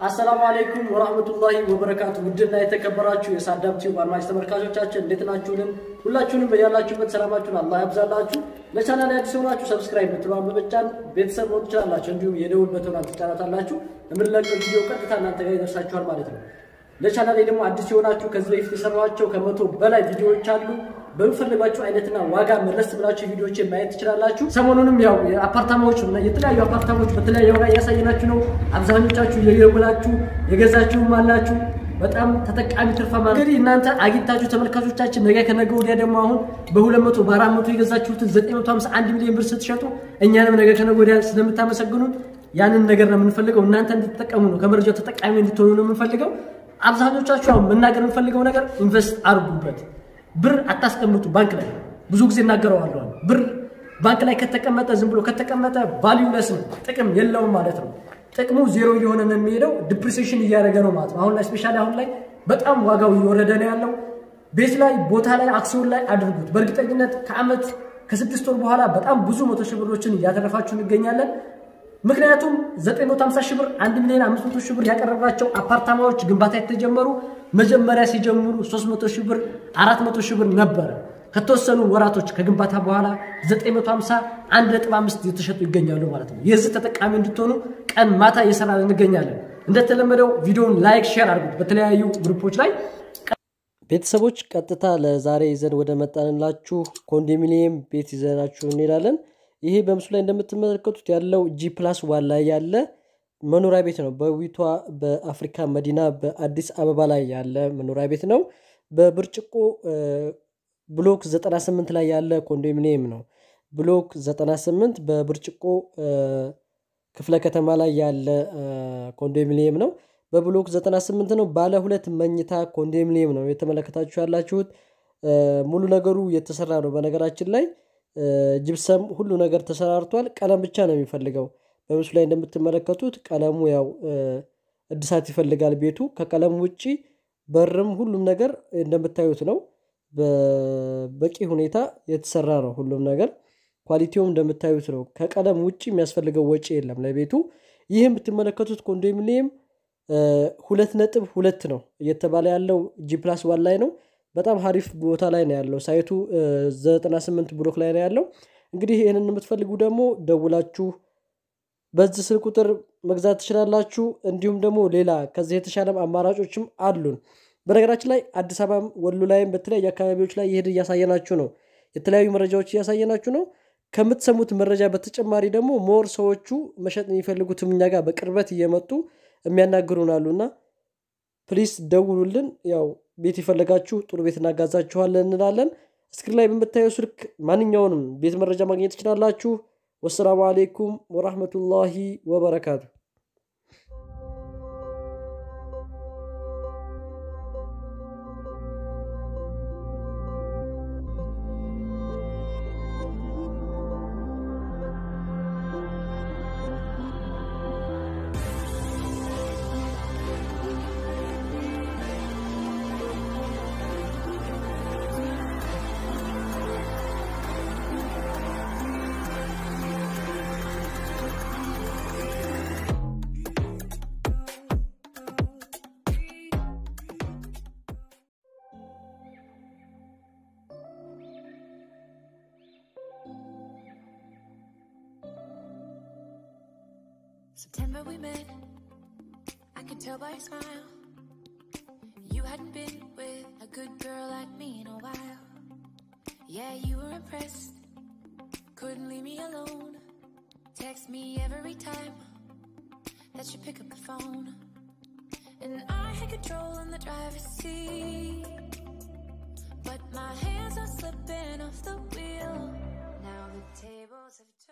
አሰላሙ አለይኩም ወራህመቱላሂ ወበረካቱ። ውድና የተከበራችሁ የሳዳም ቲዩብ አድማጭ ተመልካቾቻችን እንዴት ናችሁልን? ሁላችሁንም በያላችሁበት ሰላማችሁን አላህ ያብዛላችሁ። ለቻናል አዲስ የሆናችሁ ሰብስክራይብ ብትሏን በመጫን ቤተሰብ መሆን ትችላላችሁ። እንዲሁም የደውል በተኗን ትጫናታላችሁ። የምንለቀው ቪዲዮ ቀጥታ እናንተ ጋር ይደርሳችኋል ማለት ነው። ለቻናሌ ደግሞ አዲስ የሆናችሁ ከዚህ በፊት የሰራኋቸው ከመቶ በላይ ቪዲዮዎች አሉ። በሚፈልጓቸው አይነትና ዋጋ መለስ ብላችሁ ቪዲዮዎችን ማየት ትችላላችሁ። ሰሞኑንም ያው የአፓርታማዎች የተለያዩ አፓርታማዎች በተለያየ ዋጋ እያሳየናችሁ ነው። አብዛኞቻችሁ የየጉላችሁ የገዛችሁም አላችሁ። በጣም ተጠቃሚ ትርፋማ እንግዲህ እናንተ አግኝታችሁ ተመልካቾቻችን ነገ ከነገ ወዲያ ደግሞ አሁን በ200 በ400 የገዛችሁትን 951 ሚሊዮን ብር ስትሸጡ እኛንም ነገ ከነገ ወዲያ ስለምታመሰግኑን ያንን ነገር ነው የምንፈልገው። እናንተ እንድትጠቀሙ ነው፣ ከመረጃው ተጠቃሚ እንድትሆኑ ነው የምንፈልገው። አብዛኞቻችሁ አሁን መናገር የምንፈልገው ነገር ኢንቨስት አድርጉበት። ብር አታስቀምጡ ባንክ ላይ። ብዙ ጊዜ እናገረዋለሁ። ብር ባንክ ላይ ከተቀመጠ ዝም ብሎ ከተቀመጠ ቫልዩለስ ነው፣ ጥቅም የለውም ማለት ነው። ጥቅሙ ዜሮ እየሆነ ነው የሚሄደው፣ ዲፕሪሲሽን እያደረገ ነው ማለት ነው። አሁን ላይ ስፔሻሊ አሁን ላይ በጣም ዋጋው እየወረደ ነው ያለው። ቤት ላይ ቦታ ላይ አክሲዮን ላይ አድርጉት። በእርግጠኝነት ከአመት ከስድስት ወር በኋላ በጣም ብዙ መቶ ሺህ ብሮችን እያተረፋችሁ እንገኛለን። ምክንያቱም 950 ሺህ ብር 1 ሚሊዮን 500 ሺህ ብር ያቀረብናቸው አፓርታማዎች ግንባታ የተጀመሩ መጀመሪያ ሲጀምሩ 300 ሺህ ብር 400 ሺህ ብር ነበረ። ከተወሰኑ ወራቶች ከግንባታ በኋላ 950 1.5 የተሸጡ ይገኛሉ ማለት ነው። የዚህ ተጠቃሚ እንድትሆኑ ቀን ማታ እየሰራን እንገኛለን። እንደተለመደው ቪዲዮውን ላይክ፣ ሼር አድርጉት በተለያዩ ግሩፖች ላይ ቤተሰቦች ቀጥታ ለዛሬ ይዘን ወደ መጣንላችሁ ኮንዶሚኒየም ቤት ይዘናችሁ እንሄዳለን። ይሄ በምስሉ ላይ እንደምትመለከቱት ያለው ጂ ፕላስ ዋን ላይ ያለ መኖሪያ ቤት ነው። በዊቷ በአፍሪካ መዲና በአዲስ አበባ ላይ ያለ መኖሪያ ቤት ነው። በብርጭቆ ብሎክ 98 ላይ ያለ ኮንዶሚኒየም ነው። ብሎክ 98 በብርጭቆ ክፍለ ከተማ ላይ ያለ ኮንዶሚኒየም ነው። በብሎክ 98 ነው። ባለ ሁለት መኝታ ኮንዶሚኒየም ነው የተመለከታችሁ ያላችሁት። ሙሉ ነገሩ የተሰራ ነው። በነገራችን ላይ ጅብሰም ሁሉ ነገር ተሰራርቷል። ቀለም ብቻ ነው የሚፈልገው። በምስሉ ላይ እንደምትመለከቱት ቀለሙ ያው እድሳት ይፈልጋል ቤቱ። ከቀለም ውጭ በርም ሁሉም ነገር እንደምታዩት ነው። በበቂ ሁኔታ የተሰራ ነው ሁሉም ነገር። ኳሊቲውም እንደምታዩት ነው። ከቀለም ውጭ የሚያስፈልገው ወጪ የለም ለቤቱ። ይህ የምትመለከቱት ኮንዶሚኒየም ሁለት ነጥብ ሁለት ነው እየተባለ ያለው ጂ ፕላስ ዋን ላይ ነው። በጣም ሀሪፍ ቦታ ላይ ነው ያለው። ሳይቱ 98 ብሎክ ላይ ነው ያለው። እንግዲህ ይህንን የምትፈልጉ ደግሞ ደውላችሁ በዚህ ስልክ ቁጥር መግዛት ትችላላችሁ። እንዲሁም ደግሞ ሌላ ከዚህ የተሻለም አማራጮችም አሉን። በነገራችን ላይ አዲስ አበባም ወሎ ላይም በተለያዩ አካባቢዎች ላይ ይሄድ እያሳየናችሁ ነው። የተለያዩ መረጃዎች እያሳየናችሁ ነው። ከምትሰሙት መረጃ በተጨማሪ ደግሞ ሞር ሰዎቹ መሸጥ የሚፈልጉትም እኛ ጋር በቅርበት እየመጡ የሚያናግሩን አሉና ፕሊስ ደውሉልን። ያው ቤት የፈለጋችሁ ጥሩ ቤት እናጋዛችኋለን እንላለን። እስክሪን ላይ በምታየው ስልክ ማንኛውንም ቤት መረጃ ማግኘት ትችላላችሁ። ወሰላሙ አሌይኩም ወራህመቱላሂ ወበረካቱ። September we met, I could tell by your smile. You hadn't been with a good girl like me in a while. Yeah, you were impressed, couldn't leave me alone. Text me every time that you pick up the phone. And I had control in the driver's seat. But my hands are slipping off the wheel. Now the tables have turned.